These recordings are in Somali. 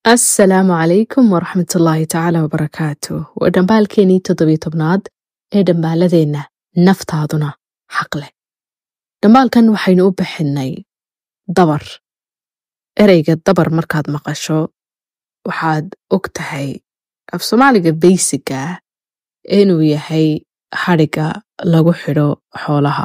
asalaamu calaykum waraxmatullaahi tacaala wabarakaatu waa dhambaalkeenii toddobiyo tobnaad ee dhambaaladeenna naftaaduna xaq leh dhambaalkan waxaynu u bixinnay dabar ereyga dabar markaad maqasho waxaad og tahay af soomaaliga baysiga ah inuu yahay hadhiga lagu xidho xoolaha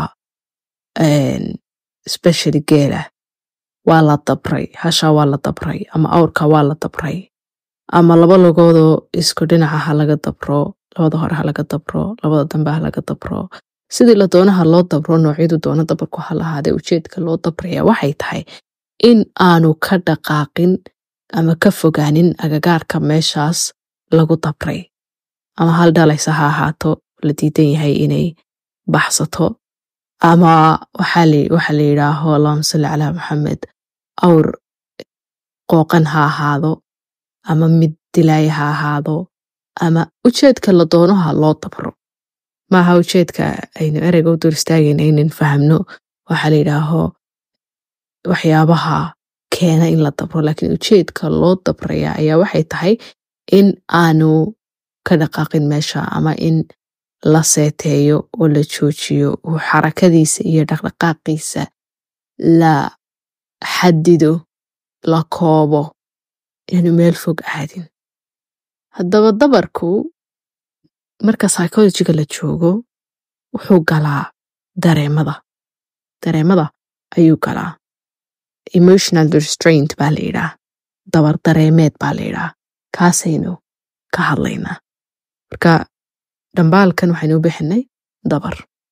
especially geela waa la dabray hashaa waa la dabray ama awrka waa la dabray ama laba lugoodoo isku dhinaca ha laga dabro labada hore ha laga dabro labada dambe ha laga dabro sidii la doonaha loo dabro noocyadu doono dabarku ha lahaadee ujeedka loo dabraya waxay tahay in aanu ka dhaqaaqin ama ka fogaanin agagaarka meeshaas lagu dabray ama hal dhalaysa ha ahaato la diidan yahay inay baxsato ama waxaa la yidhaaho allahuma salli calaa maxamed awr qooqan ha ahaado ama mid dilaaya ha ahaado ama ujeedka la doonoha loo dabro maaha ujeedka aynu ereyga u dur istaagayna inan fahamno waxaa la yidhaaho waxyaabaha keena in la dabro laakiin ujeedka loo dabraya ayaa waxay tahay in aanu ka dhaqaaqin meesha ama in la seeteeyo oo la joojiyo uu xarakadiisa iyo dhaqdhaqaaqiisa la xadido la koobo inaanu meel fog aadin haddaba dabarku marka psychologiga la joogo wuxuu galaa dareemada dareemada ayuu galaa emotional restraint baa la yidhaah dabar dareemeed baa la yidhaah kaasaynu ka hadlaynaa marka dhambaalkan waxaynu u bixinay dabar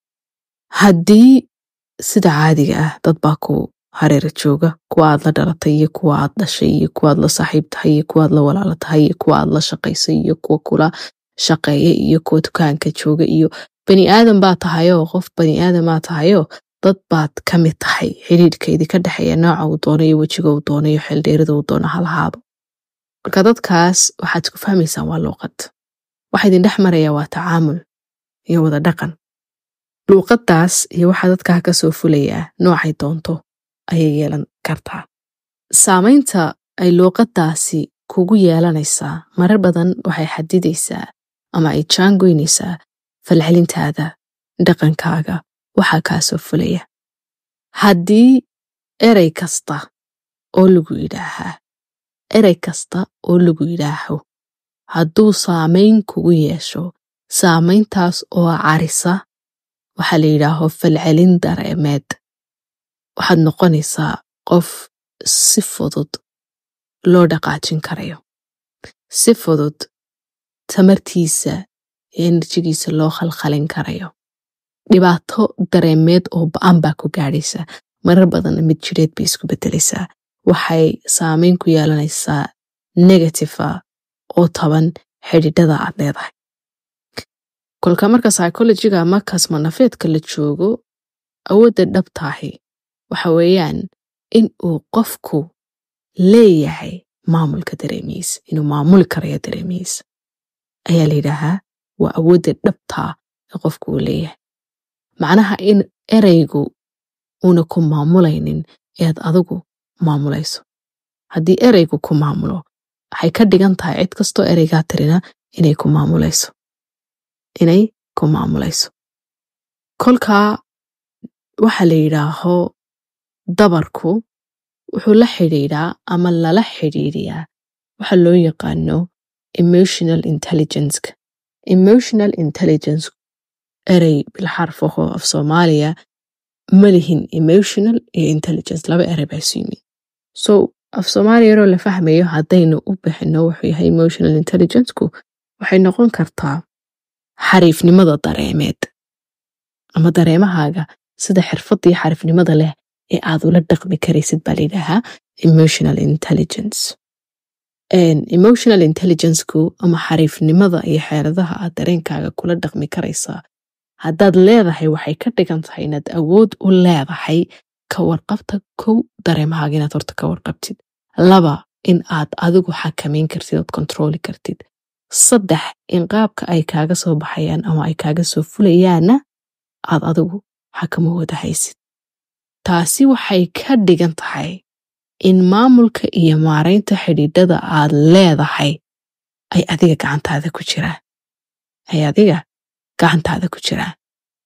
haddii sida caadiga ah dad baa ku hareera jooga kuwa aad la dhalatay iyo kuwa aad dhashay iyo kuwa aad la saaxiib tahay iyo kuwa aad la walaalo tahay iyo kuwa aad la shaqaysay iyo kuwa kula shaqeeya iyo kuwa dukaanka jooga iyo bani aadan baa tahayoo qof bani aadan baa tahayoo dad baad ka mid tahay xidhiidhkaydii ka dhexeeya nooca uu doono iyo wejiga uu doono iyo xeeldheerida uu doono halahaado marka dadkaas waxaad isku fahmaysaan waa luuqad waxa idin dhex maraya waa tacaamul iyo wada dhaqan luuqaddaas iyo waxaa dadkaa ka soo fulayaa noocay doonto ayay yeelan kartaa saamaynta ay luuqaddaasi kugu yeelanaysaa marar badan waxay xadidaysaa ama ay jaangoynaysaa falcelintaada dhaqankaaga waxaa kaa soo fulaya haddii erey kasta oo lagu yidhaahaa erey kasta oo lagu yidhaaho hadduu saamayn kugu yeesho saamayntaas oo carisa waxaa la yidhaaho falcelin dareemeed waxaad noqonaysaa qof si fudud loo dhaqaajin karayo si fudud tamartiisa iyo enerjigiisa loo khalkhalin karayo dhibaato dareemeed oo ba-an baa ku gaadhaysa marar badanna mid jireed bay isku beddelaysaa waxay saamayn ku yeelanaysaa negatifa oo taban xidhiidhada aad leedahay kolka marka psychologiga ama kasmanafeedka la joogo awoodda dhabtaahi waxa weeyaan in uu qofku leeyahay maamulka dareemihiisa inuu maamuli karayo dareemihiisa ayaa la yidhaahaa waa awoodda dhabtaa ee qofku uu leeyahay macnaha in ereygu uuna ku maamulaynin ead adigu maamulayso haddii ereygu ku maamulo waxay ka dhigan tahay cid kastoo ereygaa tirina inay ku maamulayso inay ku maamulayso kolkaa waxaa la yidhaaho dabarku wuxuu la xidhiidhaa ama lala xidhiidhiyaa waxa loo yaqaano emotional intelligenceka emotional intelligence erey bilxarfaho af soomaaliya ma lihin emotional iyo intelligence laba erey baa isu yimid so af soomaaliya yaroo la fahmayo haddaynu u bixino wuxuu yahay emotional intelligenceku waxay noqon kartaa xariifnimada dareemeed ama dareemahaaga sida xirfadii xariifnimada leh ee aad ula dhaqmi karaysid baa layidhaahaa emotional intelligence emotional intelligenceku ama xariifnimada iyo xeeladaha aad dareenkaaga kula dhaqmi karaysaa haddaad leedahay waxay ka dhigan tahay inaad awood u leedahay ka warqabta kow dareemahaaga inaad horta ka warqabtid laba in aad adigu xakamayn kartid ood kontrooli kartid saddex in qaabka ay kaaga soo baxayaan ama ay kaaga soo fulayaanna aad adigu xakamahooda haysid taasi waxay ka dhigan tahay in maamulka iyo maaraynta xidhiidhada aad leedahay ay adiga gacantaada ku jiraan ay adiga gacantaada ku jiraan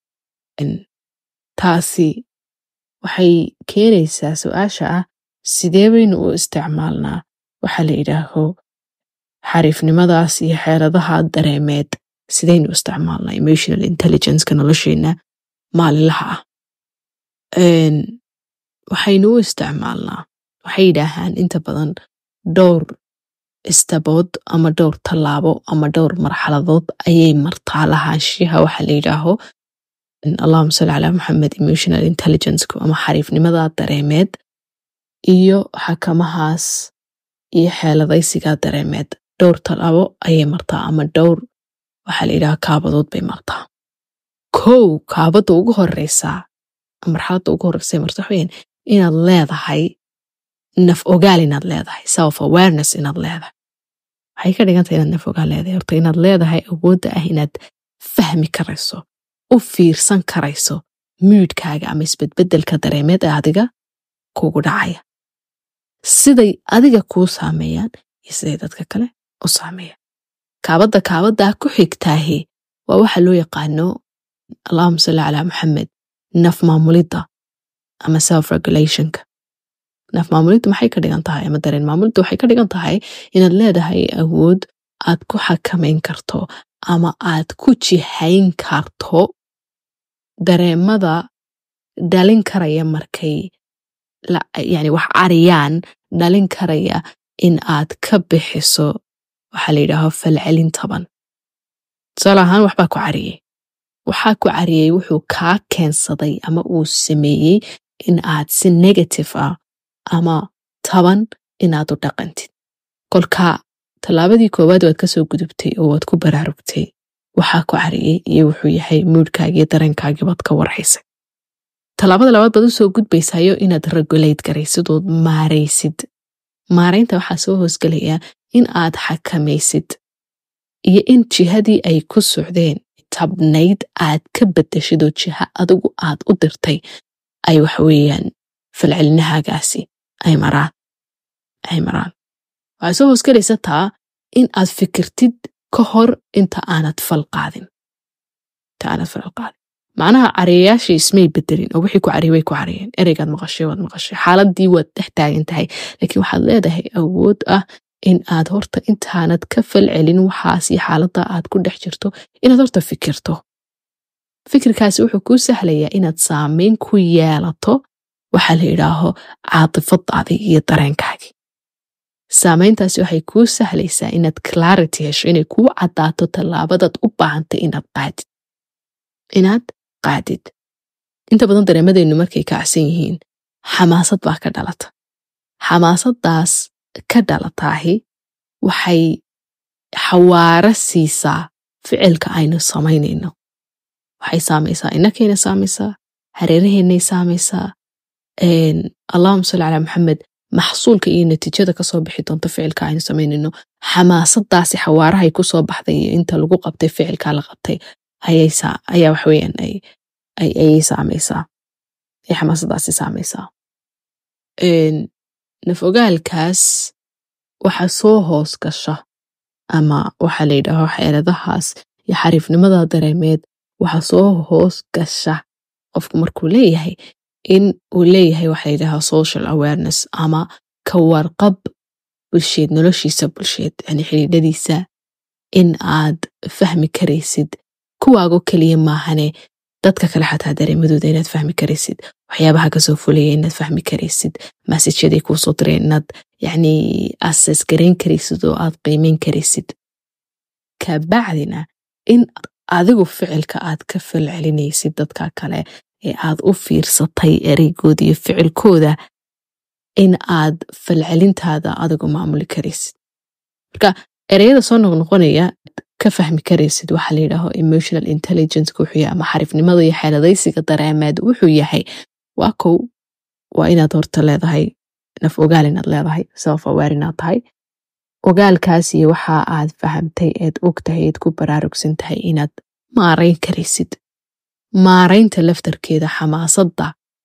taasi waxay keenaysaa su-aasha ah sidee baynu u isticmaalnaa waxaa la yidhaaho xariifnimadaas iyo xeeladaha dareemeed sidaynu u isticmaalnaa emotional intelligenceka nolosheenna maalinlaha ah waxaynu u isticmaalnaa waxay yidhaahaan inta badan dhowr istabood ama dhowr tallaabo ama dhowr marxaladood ayay martaa lahaanshiyaha waxaa la yidhaaho allahuma salli calaa maxamed emotional intelligenceku ama xariifnimada dareemeed iyo xakamahaas iyo xeeladaysigaa dareemeed dhowr tallaabo ayay martaa ama dhowr waxaa la yidhaha kaabadood bay martaa kow kaabadda ugu horeysaa marxaladda ugu horeysa marta waxaweyaan inaad leedahay naf ogaal inaad leedahay self awareness inaad leedahay waxay ka dhigantay inaad naf ogaal leedahay horta inaad leedahay awoodda ah inaad fahmi karayso u fiirsan karayso muudkaaga ama isbedbedelka dareemeed ee adiga kugu dhacaya siday adiga kuu saameeyaan iyo siday dadka kale u saameeyaan kaabadda kaabaddaa ku xigtaahi waa waxa loo yaqaano allahuma salli calaa maxamed naf maamulidda ama self regulationka naf maamulidda maxay ka dhigan tahay ama dareen maamulidda waxay ka dhigan tahay inaad leedahay awood aad ku xakamayn karto ama aad ku jihayn karto dareemada dhalin karaya markay yani wax cariyaan dhalin karaya in aad ka bixiso waxaa la yidhaaho falcelin taban tusaale ahaan waxbaa ku cariyey waxaa ku cariyey wuxuu kaa keensaday ama uu sameeyey in aad si negative ah ama taban inaad u dhaqantid kolka tallaabadii koowaad waad kasoo gudubtay oo waad ku baraarugtay waxaa ku cariyey iyo wuxuu yahay muudhkaagii dareenkaagii baad ka warhaysay tallaabada labaad baad usoo gudbaysayo inaad regulate garaysid ood maaraysid maaraynta waxaa soo hoosgelayaa in aad xakamaysid iyo in jihadii ay ku socdeen tabnayd aad ka bedeshid oo jiha adigu aad u dirtay ay waxweeyaan falcelinahaagaasi ay maraan ay maraan waxaa soo hoosgelaysa taa in aad fikirtid ka hor inta aanad fal qaadin inta aanad fal qaadin macnaha cariyayaashii ismay bedelin oo wixii ku cariy way ku cariyeen ereygaad maqashay waad maqashay xaaladii waad dhex taagan tahay laakiin waxaad leedahay awood ah in aad horta intaanad ka falcelin waxaas iyo xaaladda aad ku dhex jirto inaad horta fikirto fikirkaasi wuxuu kuu sahlayaa inaad saameyn ku yeelato waxaa la yidhaaho caatifadaadii iyo dareenkaagii saameyntaasi waxay kuu sahlaysaa inaad clarity hesho inay kuu caddaato tallaabadaad u baahantay inaad qaadid inaad qaadid inta badan dareemadeennu markay kacsan yihiin xamaasad baa ka dhalata xamaasaddaas ka dhalataahi waxay xawaaro siisaa ficilka aynu samaynayno waxay saamaysaa inakayna saamaysaa hareeraheennay saamaysaa allahuma salli calaa maxamed maxsuulka iyo natiijada kasoo bixi doonta ficilka aynu samaynayno xamaasadaasi xawaarahay kusoo baxday iyo inta lagu qabtay ficilka la qabtay ayaa waxaweyaan ayay saamaysaa ay xamaasadaasi saamaysaa naf ogaalkaas waxa soo hoos gasha ama waxaa la yidhaaho xeeladahaas iyo xariifnimada dareemeed waxa soo hoos gasha qofku markuu leeyahay in uu leeyahay waxa la yidhaaha social awareness ama ka warqab bulsheed noloshiisa bulsheed yani xidhiidhadiisa in aad fahmi karaysid kuwaago keliya maahane dadka kale xataa dareemadooda inaad fahmi karaysid waxyaabaha kasoo fulaya inaad fahmi karaysid masajyaday kuusoo direen inaad yani ases garayn karaysid oo aad qiimeyn karaysid kabacdina in adigu ficilka aad ka falcelinaysid dadka kale ee aad u fiirsatay ereygooda iyo ficilkooda in aad falcelintaada adigu maamuli karaysid marka ereyada soo noqnoqonaya ka fahmi karaysid waxaa la yidhaaho emotional intelligence wuxuu yahay ama xarifnimada iyo xeeladaysiga dareemeed wuxuu yahay waa kow waa inaad horta leedahay naf ogaal inaad leedahay self aware inaad tahay ogaalkaas iyo waxa aad fahamtay eed og tahay eed ku baraarugsan tahay inaad maarayn karaysid maaraynta laftarkeeda xamaasadda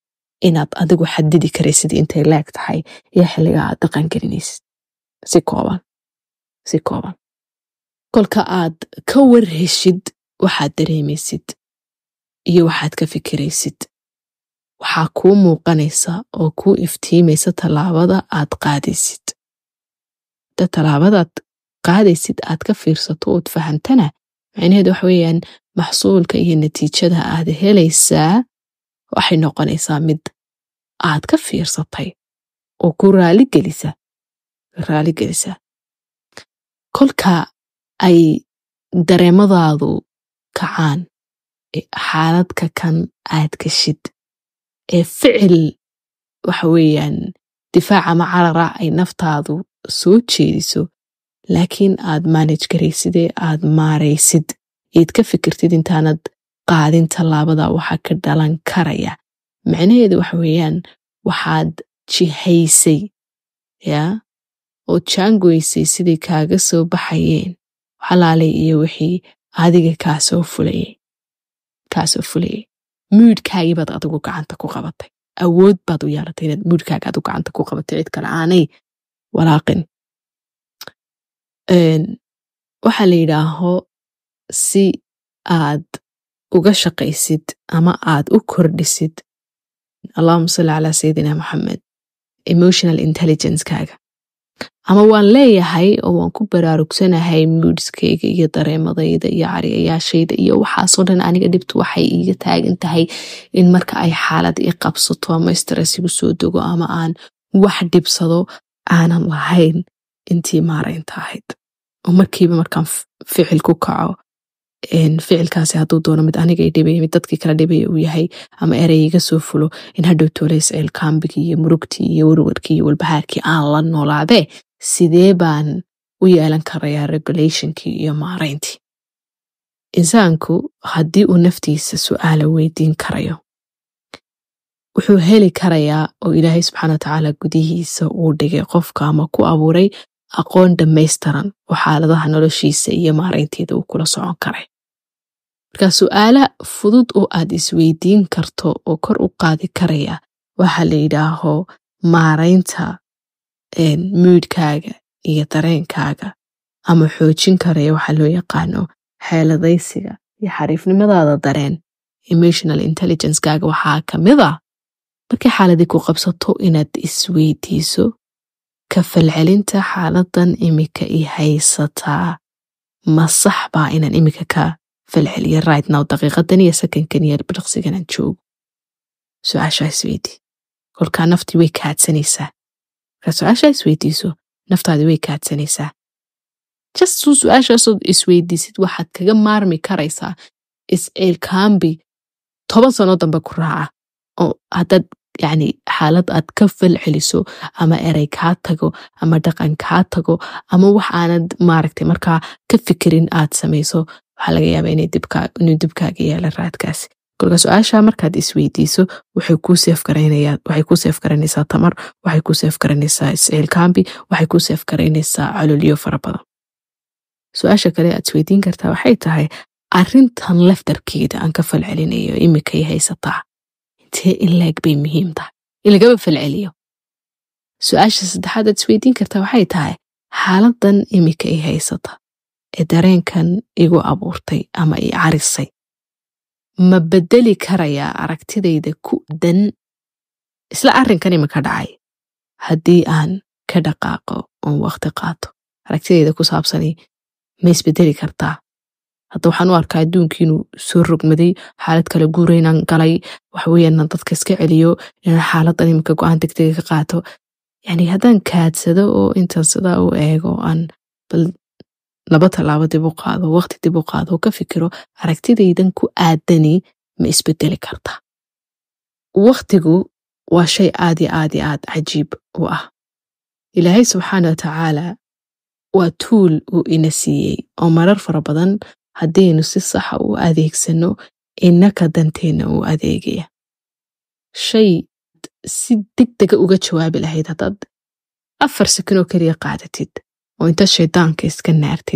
inaad adigu xadidi karaysid intay leeg tahay iyo xilliga aad dhaqan gelinaysid si kooban si kooban kolka aad ka warheshid waxaad dareemaysid iyo waxaad ka fikiraysid waxaa kuu muuqanaysa oo kuu iftiimaysa tallaabada aad qaadaysid hadda tallaabadaad qaadaysid aad ka fiirsato ood fahantana macnaheedu waxa weeyaan maxsuulka iyo natiijada aad helaysaa waxay noqonaysaa mid aad ka fiirsatay oo ku raaligelisa raaligelisa kolka ay dareemadaadu kacaan xaaladka kan aad gashid ee ficil waxa weeyaan difaaca ama carara ay naftaadu soo jeediso laakiin aad maanaj garaysidee aad maaraysid eed ka fikirtid intaanad qaadin tallaabada waxaa ka dhalan karaya macnaheedu waxa weeyaan waxaad jihaysay yaa oo jaangoysay sidai kaaga soo baxayeen xalaalay iyo wixii adiga kaasoo fulayay kaasoo fulayay muudhkaagii baad adigu gacanta ku qabatay awood baad u yeelatay inaad muudhkaaga adigu gacanta ku qabatay cid kale aanay walaaqin waxaa la yidhaaho si aad uga shaqaysid ama aad u kordhisid allahuma salli calaa sayidina moxamed emotional intelligencekaaga ama waan leeyahay oo waan ku baraarugsanahay muudskayga iyo dareemadayda iyo cariyayaashayda iyo waxaasoo dhan aniga dhibtu waxay iiga taagan tahay in marka ay xaalad i qabsato ama stress igu soo dego ama aan wax dhibsado aanan lahayn intii maaraynta ahayd oo markiiba markaan ficil ku kaco ficilkaasi hadduu doono mid aniga dhibaya mid dadkii kala dhibaya uu yahay ama erey iga soo fulo in hadhow toolays ceelkaambigii iyo murugtii iyo warwarkii iyo walbahaarkii aan la noolaadee sidee baan u yeelan karayaa regulationkii iyo maarayntii insaanku haddii uu naftiisa su'aala weydiin karayo wuxuu heli karayaa oo ilaahay subxaana watacaala gudihiisa uu dhigay qofka ama ku abuuray aqoon dhammaystiran oo xaaladaha noloshiisa iyo maaraynteeda uu kula socon karay marka su'aala fudud oo aad isweydiin karto oo kor u qaadi karaya waxaa la yidhaaho maaraynta muudhkaaga iyo dareenkaaga ama xoojin karaya waxaa loo yaqaano xeeladaysiga iyo xariifnimadaada dareen emotional intelligencekaaga waxaa ka mid a markay xaaladii ku qabsato inaad isweydiiso ka falcelinta xaaladan imika i haysataa ma sax baa inaan imika ka falceliyo right now daqiiqadan iyo sakankan iyo bidhaqsiganaan joogo su-aashaa isweydii kolkaa naftii way kaadsanaysaa markaa su-aashaa isweydiiso naftaadii way kaadsanaysaa jastuu su-aashaasood isweydiisid waxaad kaga maarmi karaysaa isciilkaambi toban sano dambe ku raaca oo haddaad yacni xaalad aad ka fal celiso ama erey kaa tago ama dhaqan kaa tago ama wax aanad maaragtay markaa ka fikirin aad samayso waxaa laga yaabaa inuu dibkaaga yeela raadkaasi kolka su-aasha markaad isweydiiso waxay kuu seef garanaysaa tamar waxay kuu seef garanaysaa isciilkaambi waxay kuu seef garanaysaa cololyo fara badan su-aasha kale aad isweydiin kartaa waxay tahay arintan laftarkeeda aan ka falcelinayo imikay haysataa intee in leeg bay muhiim tahay in lagaba falceliyo su-aasha saddexaad aad isweydiin kartaa waxay tahay xaaladan imika i haysata ee dareenkan igu abuurtay ama i carisay ma bedeli karayaa aragtidayda ku dan isla arrinkan imika dhacay haddii aan ka dhaqaaqo oon waqti qaato aragtidayda ku saabsani ma isbedeli kartaa hadda waxaan u arkaa adduunkii inuu soo rogmaday xaalad kale guuraynaan galay waxaweyaan dadka iska celiyo inaan xaaladan imika go-aan degdega ka qaato yani haddaan kaadsado oo intaan sidaa u eego aan bal laba tallaabo dib u qaado waqti dib u qaado oo ka fikiro aragtidaydan ku aadani ma isbedeli kartaa waqtigu waa shay aad iyo aad iyo aad cajiib u ah ilaahay subxaana wa tacaala waa tuul uu ina siiyey oo marar fara badan haddaynu si saxa u adeegsano innaka danteenna uu adeegaya shay si deg dega uga jawaabi lahayd haddaad afar sakin oo keliya qaadatid oo inta shaydaanka iska naartid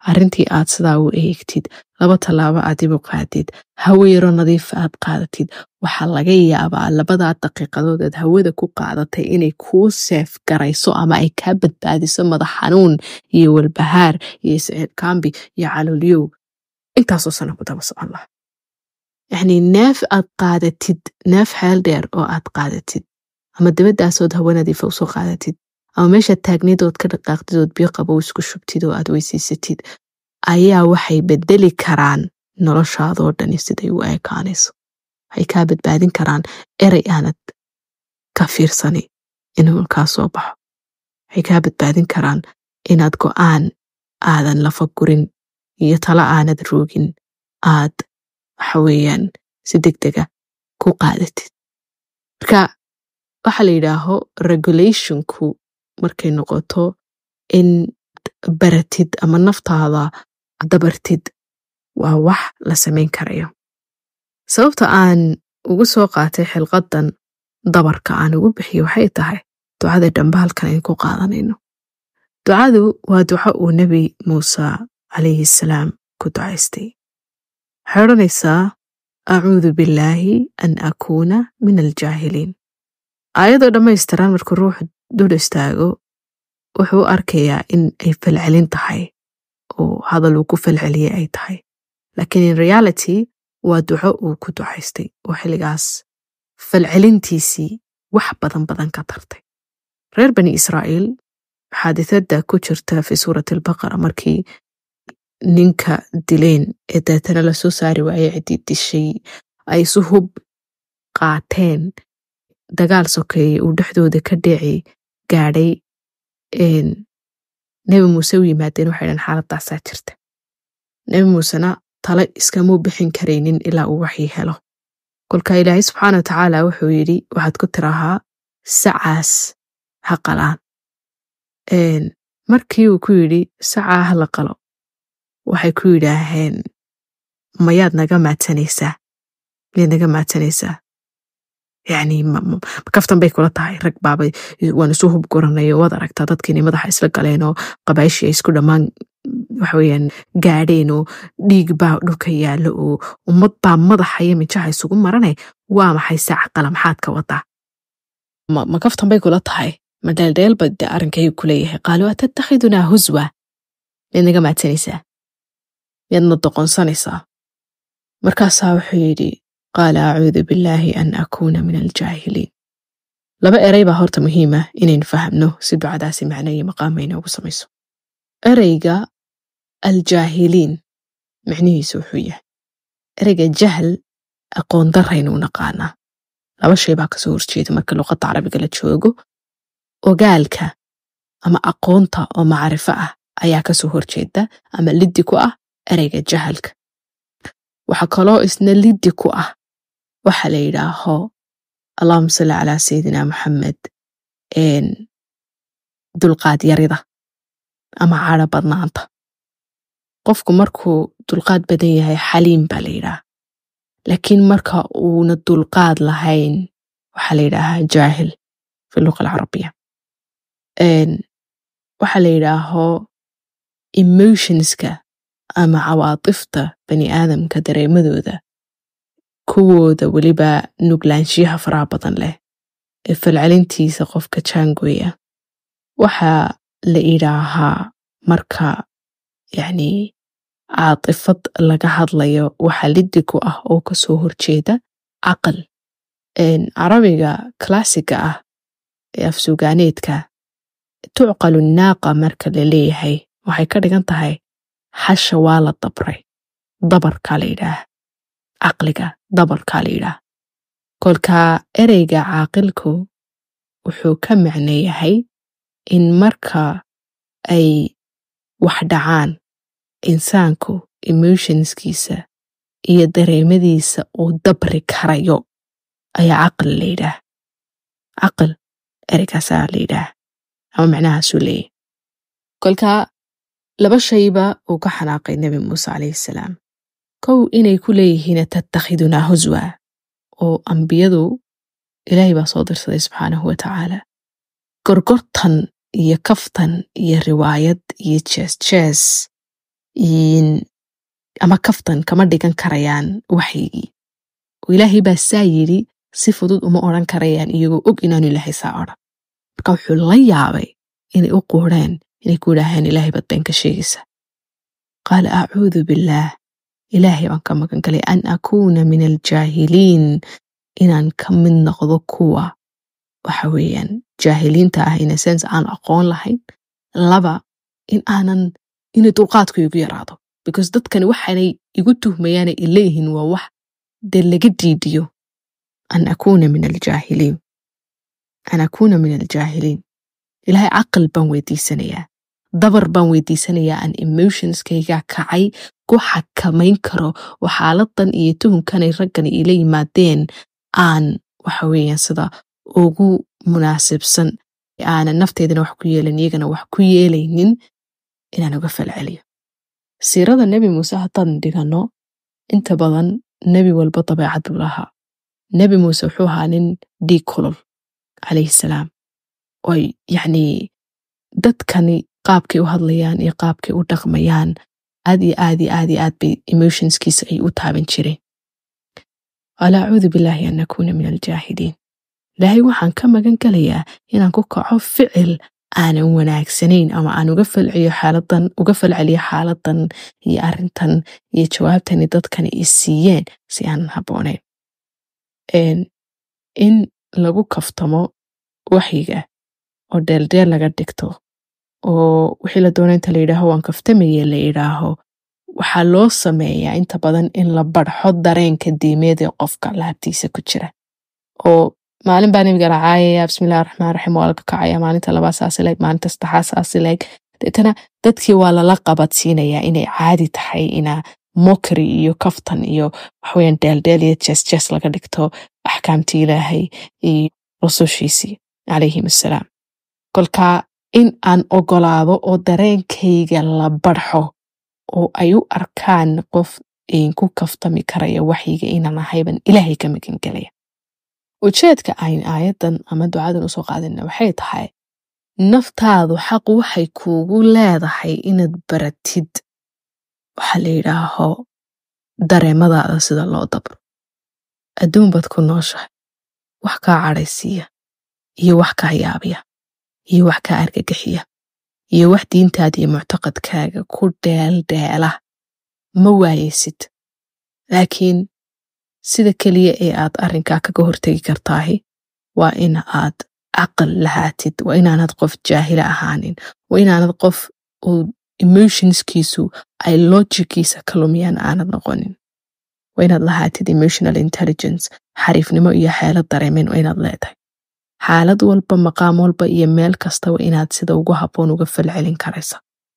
arrintii aad sidaa u eegtid laba tallaabo aad dib u qaadid hawo yaro nadiifa aad qaadatid waxaa laga yaabaa labadaa daqiiqadood aad hawada ku qaadatay inay kuu seef garayso ama ay kaa badbaadiso madax xanuun iyo walbahaar iyo isceebkaambi iyo caloolyow intaasoo sana ku daba socon laha yacnii neef aad qaadatid neef xeel dheer oo aad qaadatid ama dabadaasood hawo nadiifa usoo qaadatid ama meeshaad taagnidood ka dhaqaaqdid ood biyo qabow isku shubtid oo aad weysiisatid ayaa waxay bedeli karaan noloshaadoo dhani siday u ekaanayso waxay kaa badbaadin karaan erey aanad ka fiirsani inuu kaa soo baxo waxay kaa badbaadin karaan inaad go'aan aadan lafa gurin iyo talo aanad roogin aad waxa weeyaan si deg dega ku qaadatid marka waxaa la yidhaaho regulationku markay noqoto in baratid ama naftaada dabartid waa wax la samayn karayo sababta aan ugu soo qaatay xilqadan dabarka aan ugu bixiyo waxay tahay ducada dhambaalkan ayn ku qaadanayno ducadu waa duco uu nebi muuse calayhi salaam ku ducaystay waxay odhanaysaa acuudu billaahi an akuuna min aljaahiliin aayadoo dhammaystiran markuu ruuxu dul istaago wuxuu u arkayaa in ay falcelin tahay oo hadal uu ku falceliyey ay tahay laakiin in reality waa duco uu ku ducaystay oo xilligaas falcelintiisii wax badan badan ka tartay reer bani israa'iil xaadithada ku jirta fi suurati albaqara markii ninka dileen ee deetana lasoo saari waayey ciddii dishay ay isu hub qaateen dagaal sokeeye uu dhexdooda ka dheeci gaadhay nebi muuse u yimaadeen waxay dhan xaaladaasaa jirta nebi muusena tale iskamuu bixin karaynin ilaa uu waxii helo kolka ilaahay subxaana wa tacaala wuxuu yidhi waxaad ku tirahaa sacaas ha qalaan markii uu ku yidhi sacaa ha la qalo waxay ku yidhaaheen mayaad naga maadsanaysaa miyaad naga maadsanaysaa yacni kaftan bay kula tahay rag baaba waan isu hub goranayo waad aragtaa dadkiinay madaxa isla galeen oo qabaashii ay isku dhammaan waxaweyaan gaadheen oo dhiig baa dhulka yaallo oo ummad baa madaxa iyo mijaha isugu maranay waa maxay saaca qala maxaad ka wadaa ma kaftan bay kula tahay ma dheeldheelba de arrinkaygu kuleeyahay qaaluu atattakhidunaa huswa miyaad naga maadsanaysaa miyaadna doqonsanaysaa markaasaa wuxuu yidhi qaala acuudu billaahi an akuuna min aljaahiliin laba erey baa horta muhiima inaynu fahamno si ducadaasi macno iyo maqaama inoogu samayso ereyga aljaahiliin micnihiisu wuxuu yahay ereyga jahl aqoon daraynu naqaanaa laba shay baa kasoo horjeeda marka luqadda carabiga la joogo ogaalka ama aqoonta oo macrifo ah ayaa kasoo horjeeda ama liddi ku ah ereyga jahalka waxaa kaloo isna liddi ku ah waxa la yidhaaho allahuma salli calaa sayidina maxamed dulqaad yarida ama cadho badnaanta qofku markuu dulqaad badan yahay xaliim baa la yidhaha laakiin marka uuna dulqaad lahayn waxaa la yidhaahaa jaahil fi luqa alcarabiya waxaa la yidhaaho emotionska ama cawaatifta bani aadamka dareemadooda kuwooda weliba nuglaanshiyaha faraha badan leh ee falcelintiisa qofka jaangoya waxaa la idhaahaa marka yacni caatifad laga hadlayo waxa liddi ku ah oo kasoo horjeeda caqal carabiga klaasiga ah ee afsuugaaneedka tucqalu naaqa marka la leeyahay waxay ka dhigan tahay hasha waa la dabray dabarkaa la yidhaah caqliga dabarkaa la yidhaah kolkaa ereyga caaqilku wuxuu ka macno yahay in marka ay wax dhacaan insaanku emotionskiisa iyo dareemadiisa uu dabri karayo ayaa caqli la yidhaah caqil ereygaasaa la yidhaah ama macnahaasuu leeyahy kolkaa laba shayba uu ka xanaaqay nebi muuse calayhi salaam kow inay ku leeyihiin tattakhidunaa huswa oo ambiyadu ilaahay baa soo dirsaday subxaanahu wa tacaala gorgortan iyo kaftan iyo riwaayad iyo jees jees ama kaftan kama dhigan karayaan waxyigii oo ilaahay baa saa yidhi si fudud uma odhan karayaan iyagoo og inaanu ilaahay saa odhan marka wuxuu la yaabay inay u quureen inay ku yidhaaheen ilaahay baad been ka sheegaysa qaala acuudu billaah ilaahay baan ka magan galay an akuuna min aljaahiliin inaan ka mid noqdo kuwa waxa weeyaan jaahiliinta ah in sense aan aqoon lahayn laba in aanan inay dulqaadku igu yaraado because dadkani waxaanay igu tuhmayaana ileeyihiin waa wax dee laga diidiyo an akuuna min aljaahiliin an akuuna min aljaahiliin ilaahay caqal baan weydiisanayaa dabar baan weydiisanayaa aan emotionskayga kacay ku xakamayn karo oo xaaladan iyo tuhunkanay raggani ila yimaadeen aan waxa weeyaan sida ugu munaasibsan aanan nafteedana wax ku yeelayn iyagana wax ku yeelaynin inaan uga falceliyo siirada nebi muuse haddaan dhigano inta badan nebi walba dabeecad buu lahaa nebi muuse wuxuu ahaa nin dhiig kulol calayhi salaam oy yacnii dadkani qaabkay u hadlayaan iyo qaabkay u dhaqmayaan aad iyo aad iyo aad iyo aad bay emotionskiisa ay u taaban jireen qaala acuudu billaahi an akuuna min aljaahiliin ilaahay waxaan ka magan galayaa inaan ku kaco ficil aanan wanaagsanayn ama aan uga falciyo xaaladan uga falceliyo xaaladan iyo arrintan iyo jawaabtani dadkani i siiyeen si aanan habboonayn in lagu kaftamo waxyiga oo deeldeel laga dhigto oo wixii la doona inta la yidhaaho waan kaftamaye la yidhaaho waxaa loo sameeyaa inta badan in la barxo dareenka diimeed ee qofka laabtiisa ku jira oo maalin baa nabiga racaayaya bismillahi raxmaan raxiim waa laga kacaya maalinta labaa saasileeg maalinta saddexaa saasileeg deetana dadkii waa lala qabadsiinayaa inay caadi tahay ina mokri iyo kaftan iyo waxaweyaan deeldeel iyo jesjes laga dhigto axkaamtii ilaahay iyo rusushiisii calayhim assalaam kolkaa in aan ogolaado oo dareenkayga la barxo oo ay u arkaan qof ku kaftami karaya waxyiga inaan ahayban ilaahay ka magangelaya ujeedka ayn aayadan ama ducadan usoo qaadana waxay tahay naftaadu xaq waxay kuugu leedahay inaad baratid waxaa la yidhaaho dareemadaada sida loo dabro adduun baad ku nooshahay wax kaa cadhaysiiya iyo wax kaa yaabiya iyo wax kaa argagixiya iyo wax diintaada iyo muctaqadkaaga ku dheeldheela ma waayeysid laakiin sida keliya ee aad arrinkaa kaga hortegi kartaahi waa in aad caqal lahaatid waa inaanad qof jaahila ahaanin waa inaanad qof uu emotionskiisu ay logikiisa ka lumiyaan aanad noqonin waa inaad lahaatid emotional intelligence xariifnimo iyo xeelad dareemen waa inaad leedahay xaalad walba maqaam walba iyo meel kastaba inaad sida ugu habboon uga falcelin karaysa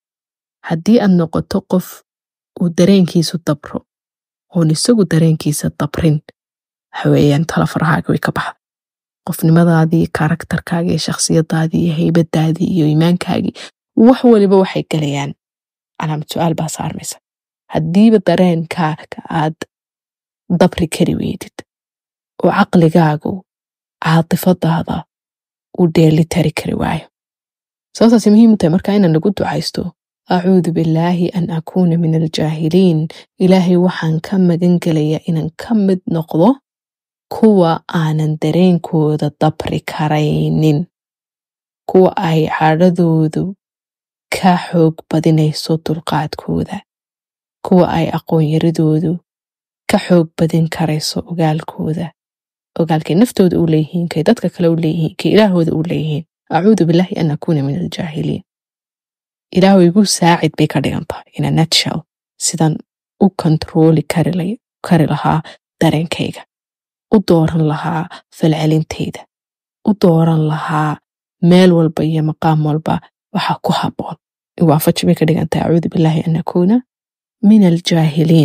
haddii aad noqoto qof uu dareenkiisu dabro oon isagu dareenkiisa dabrin waxaweeyaan talafarahaaga way ka baxda qofnimadaadii karakterkaagi iyo shakhsiyadaadii iyo haybadaadii iyo iimaankaagii wax waliba waxay galayaan calaamad su-aal baa saarmaysa haddiiba dareenkaaga aad dabri kari weydid oo caqligaagu caatifadaada uu dheeli tari kari waayo sababtaasi muhiim u tahay markaa inaan nagu ducaysto acuudu billaahi an akuuna min aljaahiliin ilaahay waxaan ka magan gelayaa inaan ka mid noqdo kuwa aanan dareenkooda dabri karaynin kuwa ay cadhadoodu ka xoog badinayso dulqaadkooda kuwa ay aqoonyaradoodu ka xoog badin karayso ogaalkooda ogaalkay naftooda u leeyihiin kay dadka kale u leeyihiin kay ilaahooda u leeyihiin acuudu billaahi an akuuna min aljaahiliin ilaahu igu saacid bay ka dhigan tahay ina natshell sidan u kontarooli kari lahaa dareenkayga u dooran lahaa falcelintayda u dooran lahaa meel walba iyo maqaam walba waxa ku habboon waafaji bay ka dhigan tahay acuudu billaahi an akuuna min aljaahiliin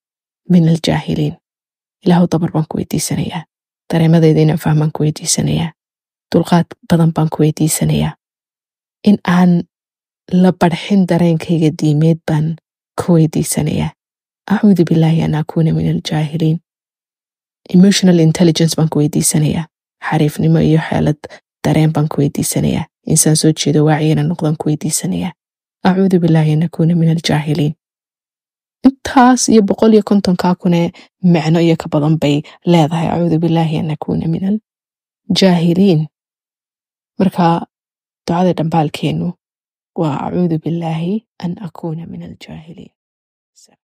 min aljaahiliin ilaahu dabar baan ku weydiisanayaa dareemadayda inaan fahmaan ku weydiisanayaa dulqaad badan baan ku weydiisanayaa in aan la barxin dareenkayga diimeed baan ku weydiisanayaa acuudu billaahi an akuuna min aljaahiliin emotional intelligence baan ku weydiisanayaa xariifnimo iyo xeelad dareen baan ku weydiisanayaa insaan soo jeedo waaciyana noqdaan ku weydiisanayaa acuudu billaahi an akuuna min aljaahiliin intaas iyo boqol iyo kontonkaa kune macno iyo ka badan bay leedahay acuudu bilaahi an akuuna min aljaahiliin marka ducada dhambaalkeenu waa acuudu bilaahi an akuuna min aljaahiliin